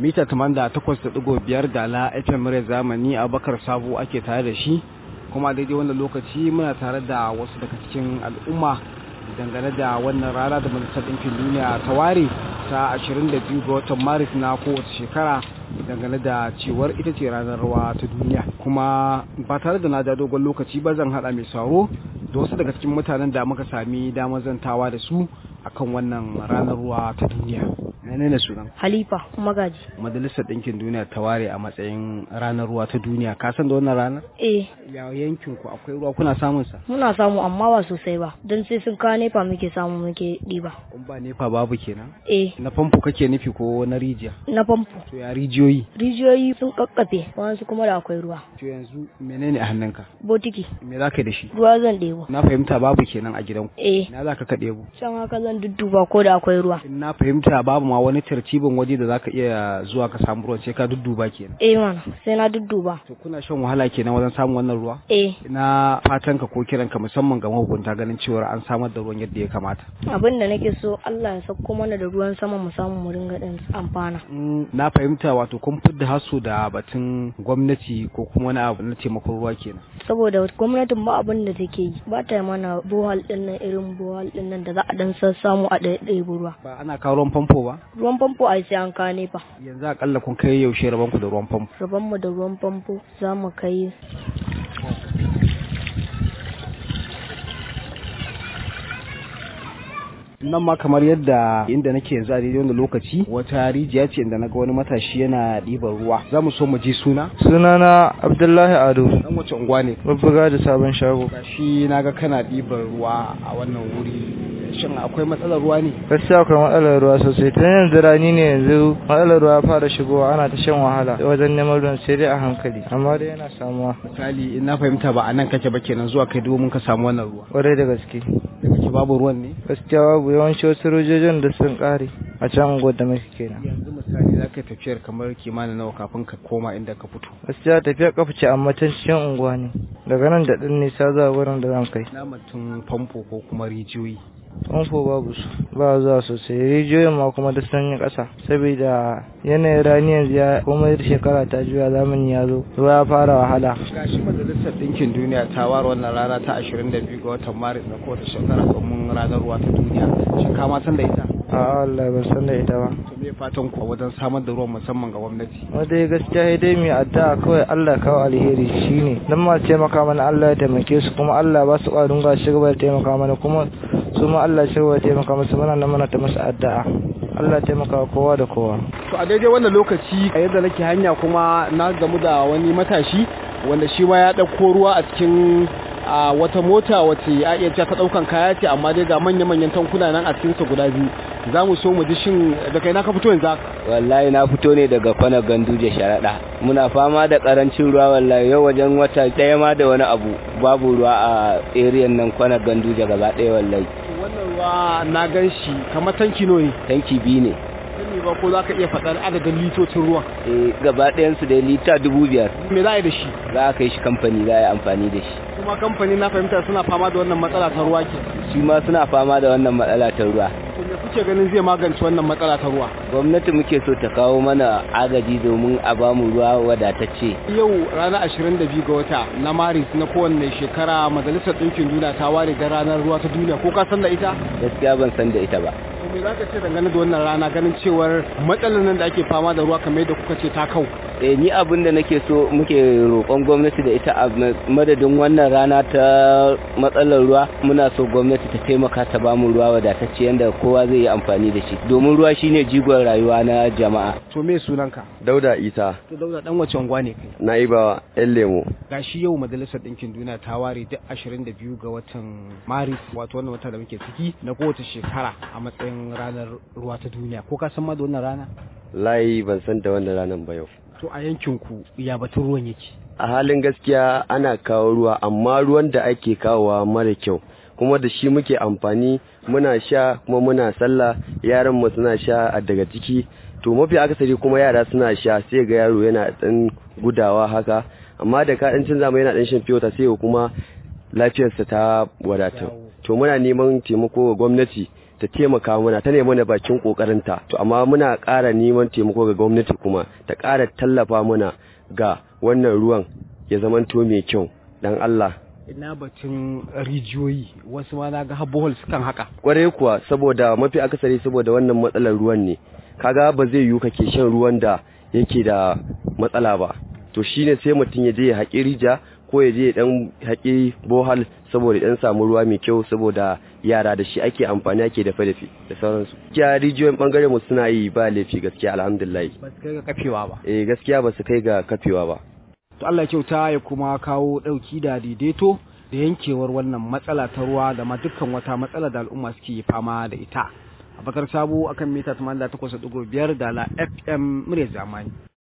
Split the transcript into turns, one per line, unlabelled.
mita 88.5 da la FM murya zamani Abubakar Sabo ake tare da shi kuma daidai wannan lokaci muna tare da wasu daga cikin al'umma dangane da wannan rana da majalisar ɗinkin duniya ta ware ta 22 ga watan maris na kowace shekara dangane da cewar ita ce ranar rawa ta duniya kuma ba tare da na ja dogon lokaci ba zan haɗa mai sauro da wasu daga cikin mutanen da muka sami damar zantawa da su akan wannan ranar ruwa ta duniya menene sunan
Halifa Magaji.
majalisar ɗinkin duniya ta ware a matsayin ranar ruwa ta duniya ka san da wannan ranar
Eh,
ya yankin ku akwai ruwa kuna samun sa
muna samu amma ba sosai ba, don sai sun kawo nefa muke samu muke ɗiba.
kun ba nefa babu kenan
Eh,
na famfo kake nufi ko na rijiya
na famfo.
to ya rijiyoyi
Rijiyoyi sun kakkafe, wasu kuma da akwai ruwa.
to yanzu menene a hannunka
Botiki,
me za ka yi da shi
ruwa zan ɗebo.
na fahimta babu kenan a gidanku
Eh,
na za ka ka ɗebo
can haka zan dudduba ko da akwai ruwa.
in na fahimta babu ma wani tartibin waje da za ka iya zuwa ka samu ruwan sai ka dudduba kenan
Eh mana, sai na dudduba.
to kuna shan wahala kenan wajen samun wannan ruwa
Eh,
na fatanka ko kiranka musamman ga mahukunta ganin cewa an samar da ruwan yadda ya kamata
abin da nake so Allah ya sauko mana da ruwan sama mu samu mu ringa ɗin amfana.
Mm, na fahimta wato kun fidda haso da batun gwamnati ko kuma wani abu na taimakon ruwa kenan
Saboda gwamnatin ba abin da take yi, ba ta mana bohal ɗin nan irin bohal ɗin nan da za a ɗan sassamu a ɗaya ruwa.
ba ana kawo ruwan famfo ba
Ruwan famfo ai sai an kawo nefa.
yanzu akalla kun kai yaushe rabonku da ruwan famfo
Rabanmu da ruwan famfo za mu kai
nan ma kamar yadda inda nake yanzu a daidai wanda lokaci wata rijiya ce inda naga wani matashi yana ɗiban ruwa za mu so mu ji suna
sunana abdullahi ado
dan wace unguwa ne
babbuga da sabon shago
shi naga kana ɗiban ruwa a wannan wuri shin akwai matsalar ruwa ne
gaskiya akwai matsalar ruwa sosai tun yanzu rani ne yanzu matsalar ruwa fara shigowa ana ta shan wahala wajen neman ruwan sai dai a hankali amma dai yana samuwa
misali in na fahimta ba a nan kake ba kenan zuwa kai domin ka samu wannan ruwa
kwarai da gaske
da kake babu ruwan ne
gaskiya babu yawanci wasu rojojin da sun kare a can unguwar da muke kenan
yanzu misali za ka yi tafiyar kamar kimanin nawa kafin ka koma inda ka fito
gaskiya tafiya kafa ce amma can cikin unguwa ne daga nan da ɗin nisa zuwa wurin da zan kai
na mutum famfo ko kuma rijiyoyi
famfo babu su ba zuwa sosai rijiyoyin ma kuma da sanyin ƙasa saboda yanayin rani yanzu ya komai shekara ta juya zamani ya zo ruwa ya fara wahala
gashi majalisar ɗinkin duniya ta ware wannan rana ta 22 ga watan maris na kowace shekara domin ranar ruwa ta duniya shin ka ma san da ita
a Allah ban san da ita ba
to me fatan ku wajen samar da ruwan musamman ga gwamnati
wanda ya gaskiya sai dai mai addu'a kawai Allah kawo alheri shine dan ma taimaka mana Allah ya taimake su kuma Allah ba su ƙwarin ga shi gaba da taimaka mana kuma su ma Allah shi gaba da taimaka musu muna nan muna ta musu addu'a Allah ya taimaka kowa da kowa
to a daidai wannan lokaci a yadda nake hanya kuma na gamu da wani matashi wanda shi ma ya ɗauko ruwa a cikin a wata mota wace a iya cewa ta ɗaukan kaya ce amma dai ga manya-manyan tankuna nan a cikinsa guda biyu za mu so mu ji shin da kai na ka fito yanzu haka
wallahi na fito ne daga kwana ganduje sharaɗa muna fama da ƙarancin ruwa wallahi yau wajen wata ɗaya ma da wani abu babu ruwa a eriyan nan kwana ganduje gaba ɗaya wallahi
wannan ruwa na gan shi kamar tanki ne
tanki biyu ne
sani ba ko za ka iya faɗar adadin litocin ruwan
eh gaba ɗayansu da lita dubu biyar
me za a yi da shi
za a kai shi kamfani za a yi amfani da shi
kuma kamfani na fahimta suna fama da wannan matsala ta ruwa ke
shi ma suna fama da wannan matsala ta ruwa
to me kuke ganin zai magance wannan matsala ta ruwa
gwamnati muke so ta kawo mana agaji domin a bamu ruwa wadatacce
yau ranar 22 ga wata na maris na kowanne shekara majalisar ɗinkin duniya ta ware da ranar ruwa ta duniya ko ka san da ita
gaskiya ban san da ita ba
to me za ka ce dangane da wannan rana ganin cewar matsalar nan da ake fama da ruwa kamar yadda kuka ce ta kau
eh ni abin da nake so muke roƙon gwamnati da ita a madadin wannan rana ta matsalar ruwa muna so gwamnati ta taimaka ta bamu ruwa wadatacce yadda kowa zai yi amfani da shi domin ruwa shine jigon rayuwa na jama'a
to me sunanka
Dauda Isa,
to dauda dan wace unguwa ne kai
Na'ibawa, ‘yan lemo.
gashi yau majalisar ɗinkin duniya ta ware duk 22 ga watan maris wato wannan wata da muke ciki na kowace shekara a matsayin ranar ruwa ta duniya ko ka san ma da wannan rana
Layi ban san da wannan ranar ba yau.
to a yankinku ya batun ruwan yake
A halin gaskiya ana kawo ruwa, amma ruwan da ake kawowa mara kyau. Kuma da shi muke amfani muna sha kuma muna sallah yaran mu suna sha a daga ciki to mafi akasari kuma yara suna sha sai ga yaro yana dan gudawa haka amma da ka dan canza mai yana dan shan fiyota sai kuma lafiyarsa ta wadata to muna neman taimako ga gwamnati ta taimaka mana ta nemi mana bakin kokarinta to amma muna ƙara neman taimako ga gwamnati kuma ta ƙara tallafa mana ga wannan ruwan ya zamanto mai kyau dan Allah
ina batun rijiyoyi wasu ma na ga bohol sukan haka
kwarai kuwa saboda mafi akasari saboda wannan matsalar ruwan ne kaga ba zai yiwu kake shan ruwan da yake da matsala ba to shine sai mutum ya je ya haƙi rija ko ya je ya dan haƙi bohal saboda dan samu ruwa mai kyau saboda yara da shi ake amfani ake dafe dafe da sauransu gaskiya rijiyoyin bangaren mu suna yi ba laifi gaskiya alhamdulillah
ba su kai ga kafewa ba
eh gaskiya ba su kai ga kafewa ba
to Allah ya kyauta ya kuma kawo dauki da daidaito da yankewar wannan matsala ta ruwa da ma dukkan wata matsala da al'umma suke fama da ita abakar sabo akan mita 88.5 da la fm murya zamani